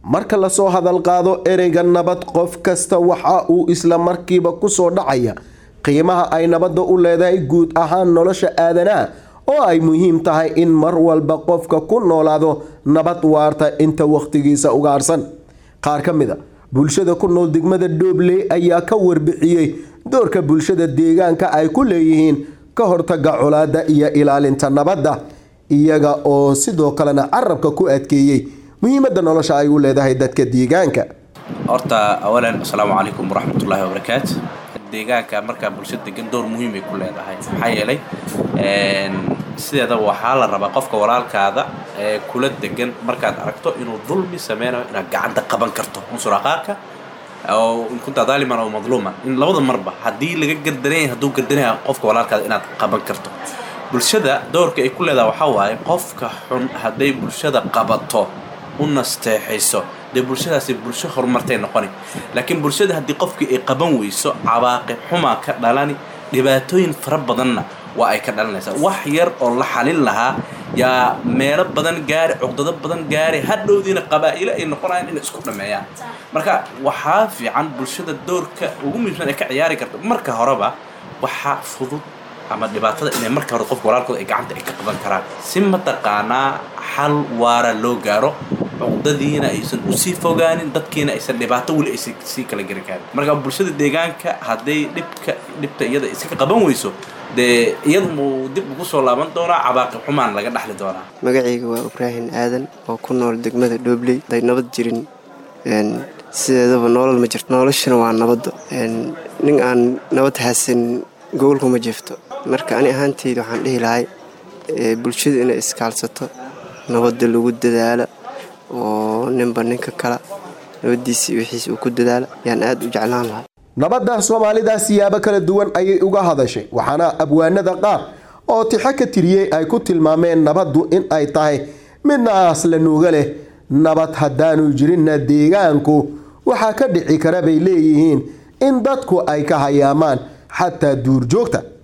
marka lasoo hadal qaado ereyga nabad qof kasta waxa uu isla markiiba kusoo dhacaya qiimaha ay nabadda u leedahay guud ahaan nolosha aadanaha oo ay muhiim tahay in mar walba qofka ku noolaado nabad waarta inta wakhtigiisa ugaarsan qaar ka mid a bulshada ku nool degmada dhoobley ayaa ka warbixiyey doorka bulshada deegaanka ay ku leeyihiin ka hortaga colaadda iyo ilaalinta nabadda iyaga oo sidoo kalena carabka ku adkeeyey muhiimadda nolosha ay u leedahay dadka deegaanka horta awalan asalaamu calaykum waraxmatullaahi wabarakaatu deegaanka markaa bulsho degan door muhiimay ku leedahay maxaa yeelay sideedaba waxaa la rabaa qofka walaalkaada ee kula degan markaad aragto inuu dulmi sameynayo inaad gacanta qaban karto unsur aqaarka oo in kunta daaliman oo madluuman in labada marba haddii laga gardanaya hadduu gardanaya qofka walaalkaada inaad qaban karto bulshada doorka ay ku leedahay waxaa waaye qofka xun hadday bulshada qabato u nasteexayso dee bulshadaasi bulsho horumartay noqoni laakiin bulshada haddii qofkii ay qaban weyso cawaaqib xumaa ka dhalani dhibaatooyin fara badanna waa ay ka dhalanaysaa wax yar oo la xalin lahaa yaa meelo badan gaari cuqdado badan gaari hadhowdiina qabaa'ilo ay noqonayaan inay isku dhameeyaan marka waxaa fiican bulshada doorka ugu muhiimsan ay ka ciyaari karto marka horeba waxaa fudud ama dhibaatada inay marka hore qofka walaalkooda ay gacanta ay ka qaban karaan si mataqaanaa xal waara loo gaaro cuqdadiina aysan usii fogaanin dadkiina aysan dhibaato weli aysan sii kala gari kaarin marka bulshada deegaanka hadday dhibka dhibta iyada iska qaban weyso dee iyadumuu dib ugu soo laaban doonaa cabaaqib xumaan laga dhaxli doonaa magacayga waa ibraahim aadan oo ku nool degmada dhoobley haday nabad jirin sideedaba nolol ma jirto noloshana waa nabadda nin aan nabad haysan gobolku ma jifto marka ani ahaanteyda waxaan dhihi lahay bulshadu inay iskaalsato nabadda lagu dadaalo oo ninba ninka kala nabadiisa iyo wixiis uu ku dadaalo yaan aada u jeclaan lahay nabadda soomaalida siyaabo kala duwan ayay uga hadashay waxaana abwaanada qaar oo tixo ka tiriyey ay ku tilmaameen nabaddu in ay tahay midna asla nuuga leh nabad haddaanu jirinna deegaanku waxaa ka dhici kara bay leeyihiin in dadku ay ka hayaamaan xataa duurjoogta